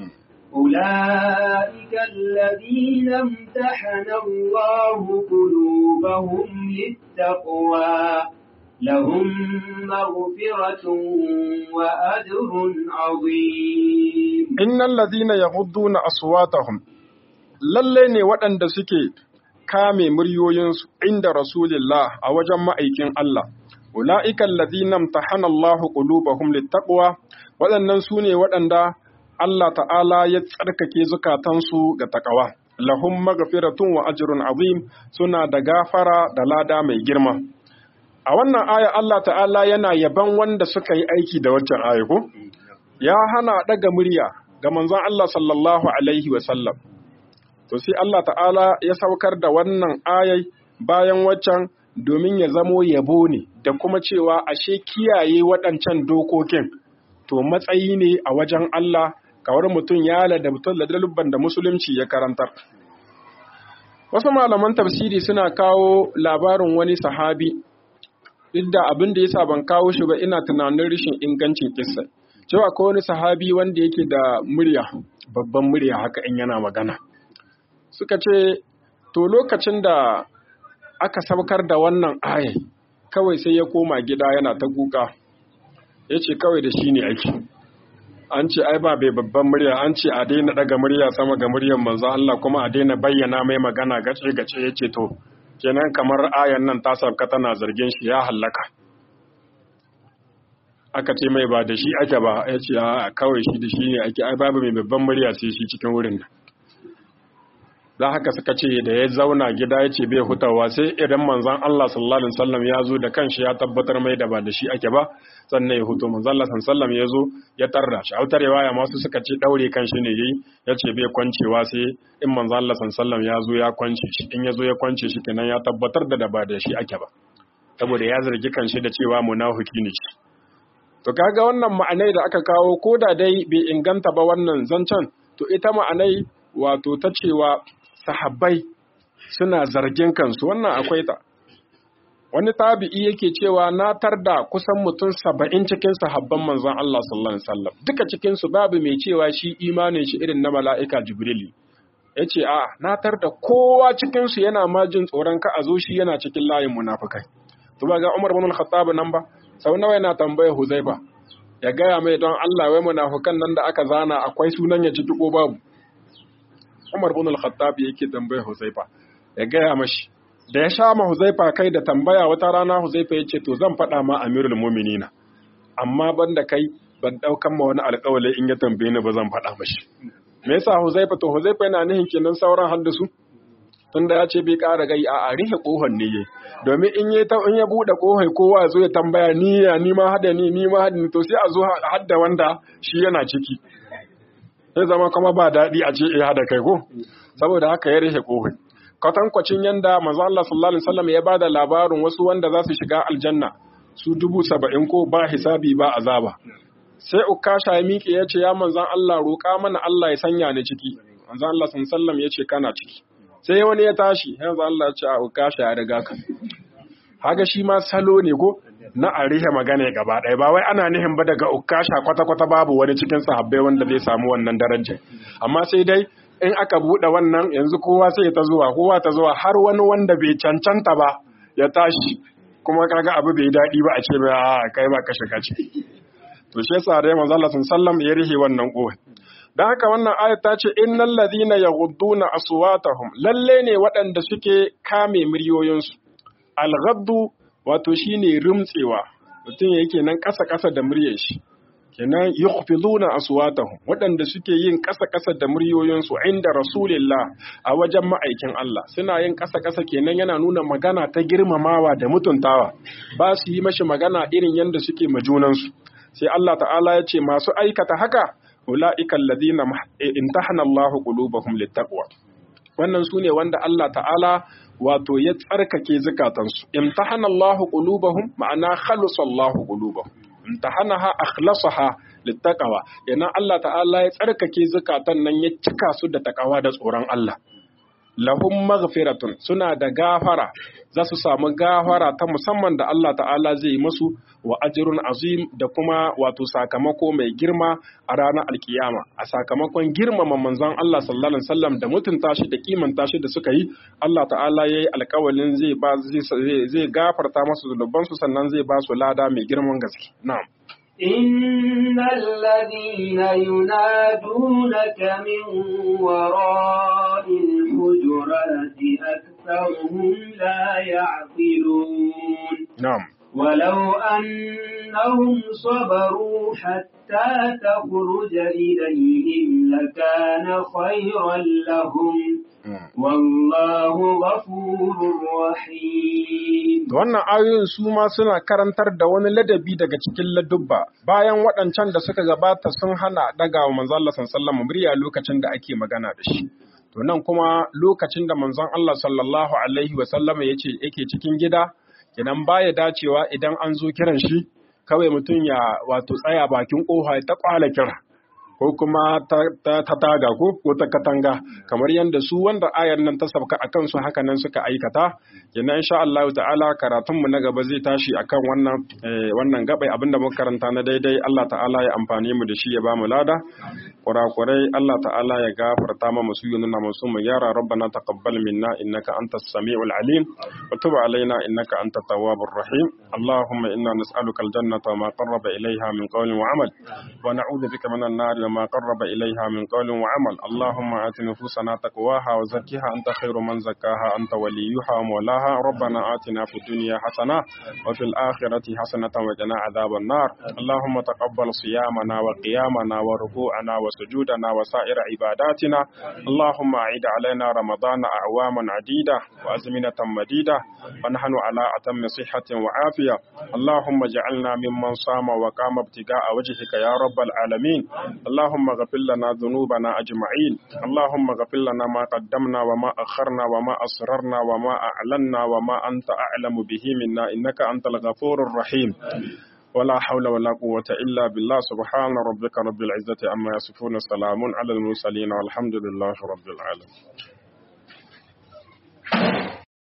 أولئك الذين امتحن الله قلوبهم للتقوى لهم مغفرة وأجر عظيم
إن الذين يغضون أصواتهم lalle ne waɗanda suke kame muryoyinsu inda Rasulillah a wajen ma'aikin Allah, ula'ikan lazinam ta hana Allah ƙulubahum littaɓuwa, waɗannan su ne waɗanda Allah ta'ala ya tsarkake zukatansu ga taƙawa. Lahum magafiratun wa ajrun azim suna da gafara da lada mai girma. a wannan aya Allah ta'ala yana yaban wanda suka yi aiki da waccan aya ko ya hana daga murya ga manzon Allah sallallahu alaihi wa sallam to sai Allah ta'ala ya saukar da wannan ayai bayan waccan domin ya zamo yabo ne da kuma cewa ashe kiyaye waɗancan dokokin to matsayi ne a wajen Allah kawar mutum ya da mutum da dalubban da musulunci ya karantar wasu malaman tafsiri suna kawo labarin wani sahabi duk da abin da yasa ban kawo shi ba ina tunanin rashin ingancin kissa cewa ko wani sahabi wanda yake da murya babban murya haka in yana magana suka ce to lokacin da aka saukar da wannan ayai kawai sai ya koma gida yana ta kuka ya ce kawai da shi ne aiki an ce ai ba bai babban murya an ce a daina daga murya sama ga muryar manzo Allah kuma a daina bayyana mai magana gace gace ya ce to kenan kamar ayan nan ta sauka tana zargin shi ya hallaka aka ce mai ba da shi ake ba ya ce a kawai shi da shi ne ake ai babu mai babban murya sai shi cikin wurin da za haka suka ce da ya zauna gida ya ce bai hutawa sai idan manzan Allah sallallahu alaihi wasallam ya zo da kanshi ya tabbatar mai da ba da shi ake ba sannan ya huto manzan Allah sallallahu alaihi ya zo ya tarra shi autar riwaya masu suka ce daure kanshi ne yayi ya ce bai kwancewa sai in manzan Allah sallallahu ya zo ya kwance shi in ya zo ya kwance shi kenan ya tabbatar da da ba da shi ake ba saboda ya zargi kanshi da cewa munafiki ne shi to kaga wannan ma'anai da aka kawo ko da dai bai inganta ba wannan zancen to ita ma'anai wato ta cewa sahabbai suna zargin kansu wannan akwai ta wani tabi'i yake cewa na tarda kusan mutum saba'in cikin sahabban manzon Allah sallallahu alaihi wasallam duka cikin su babu mai cewa shi imanin shi irin na mala'ika jibrili yace a na tarda kowa cikin su yana ma jin tsoron ka a zo shi yana cikin layin munafikai to ba ga Umar ibn al-Khattab nan ba sau nawa yana tambaya Huzaifa ya gaya mai don Allah wai munafukan nan da aka zana akwai sunan ya ciki ko babu Umar bin al-Khattab yake tambaya Huzaifa ya gaya mashi da ya sha ma Huzaifa kai da tambaya wata rana Huzaifa ya ce to zan faɗa ma Amirul Mu'minina amma banda kai ban daukan ma wani alƙawari in ya tambaye ni ba zan faɗa mashi me yasa Huzaifa to Huzaifa yana nihin kenan sauran haddasu tunda ya ce bai ƙara gai a rihe ƙohon ne yayi domin in ya in ya bude ƙohai kowa zo ya tambaya ni ya ni ma hada ni ni ma hada ni to sai a zo hadda wanda shi yana ciki sai zama kuma ba daɗi a ce eh hada kai ko saboda haka ya rihe ƙohai kwatankwacin yanda manzo Allah sallallahu alaihi wasallam ya bada labarin wasu wanda za su shiga aljanna su dubu saba'in ko ba hisabi ba azaba sai ukasha ya miƙe ya ce ya manzan Allah roƙa mana Allah ya sanya ni ciki manzan Allah sallallahu alaihi wasallam ya ce kana ciki sai wani ya tashi yanzu Allah ya ce a ukasha ya riga ka haga shi ma salo ne ko na a rihe magana gaba ɗaya ba wai ana nihin ba daga ukasha kwata-kwata babu wani cikin sahabbai wanda zai samu wannan darajar amma sai dai in aka buɗe wannan yanzu kowa sai ta zuwa kowa ta zuwa har wani wanda bai cancanta ba ya tashi kuma kaga abu bai daɗi ba a ce ba a kai ba ka shiga ce to shi yasa dai manzo Allah sallallahu ya rihe wannan kowa dan haka wannan ayat ta ce innal ladina yaghudduna aswatahum lalle ne waɗanda suke kame muryoyinsu al-ghaddu wato shine rumtsewa mutum yake nan ƙasa ƙasa da muryar shi kenan yukhfiduna aswatahum waɗanda suke yin ƙasa-ƙasa da muryoyinsu inda rasulillah a wajen ma'aikin Allah suna yin ƙasa-ƙasa kenan yana nuna magana ta girmamawa da mutuntawa ba su yi mashi magana irin yadda suke majunansu sai Allah ta'ala ya ce masu aikata haka ula'ika alladhina imtahana Allahu qulubahum littaqwa wannan sune wanda Allah ta'ala wato ya tsarkake zukatansu imtahana Allahu qulubahum ma'ana khalasa Allahu qulubahum imtahanaha akhlasaha littaqwa yana Allah ta'ala ya tsarkake zakatan nan ya cika su da takawa da tsoron Allah lahum maghfiratun suna da gafara za su samu gafara ta musamman da Allah ta'ala zai musu wa ajrun azim da kuma wato sakamako mai girma a ranar alkiyama a sakamakon girmama manzon Allah sallallahu alaihi wasallam da mutunta shi da kimanta shi da suka yi Allah ta'ala yayi alƙawalin zai ba zai zai gafarta masu zunubansu sannan zai ba su lada mai girman gaske na'am
إن الذين ينادونك من وراء الحجرات أكثرهم لا يعقلون
نعم
ولو أنهم صبروا حتى تخرج إليهم لكان خيرا لهم والله غفور رحيم
wannan ayoyin su ma suna karantar da wani ladabi daga cikin ladubba bayan waɗancan da suka gabata sun hana daga wa manzon Allah sallallahu murya lokacin da ake magana da shi to nan kuma lokacin da manzon Allah sallallahu alaihi wa sallama yace yake cikin gida idan baya dacewa idan an zo kiran shi kawai mutum ya wato tsaya bakin kofa ta kwala kira ko kuma ta taga ko ko ta katanga kamar yadda su wanda ayar nan ta sabka akan su haka nan suka aikata kenan insha Allah ta'ala karatun mu na gaba zai tashi akan wannan wannan gabai abinda muka karanta na daidai Allah ta'ala ya amfane mu da shi ya bamu lada kurakurai Allah ta'ala ya gafarta ma musu yununa musu mu yara rabbana taqabbal minna innaka antas samiul alim wa tub alaina innaka antat tawwabur rahim allahumma inna nas'aluka aljannata wa ma qarraba ilayha min qawlin wa amal wa na'udhu bika minan nar
ما قرب إليها من قول وعمل اللهم آت نفوسنا تقواها وزكها أنت خير من زكاها أنت وليها ومولاها ربنا آتنا في الدنيا حسنة وفي الآخرة حسنة وقنا عذاب النار اللهم تقبل صيامنا وقيامنا وركوعنا وسجودنا وسائر عباداتنا اللهم أعيد علينا رمضان أعواما عديدة وأزمنة مديدة ونحن على أتم صحة وعافية اللهم اجعلنا ممن صام وقام ابتغاء وجهك يا رب العالمين اللهم اغفر لنا ذنوبنا أجمعين اللهم اغفر لنا ما قدمنا وما أخرنا وما أسررنا وما أعلنا وما أنت أعلم به منا إنك أنت الغفور الرحيم ولا حول ولا قوة إلا بالله سبحان ربك رب العزة أما يصفون سلام على المرسلين والحمد لله رب العالمين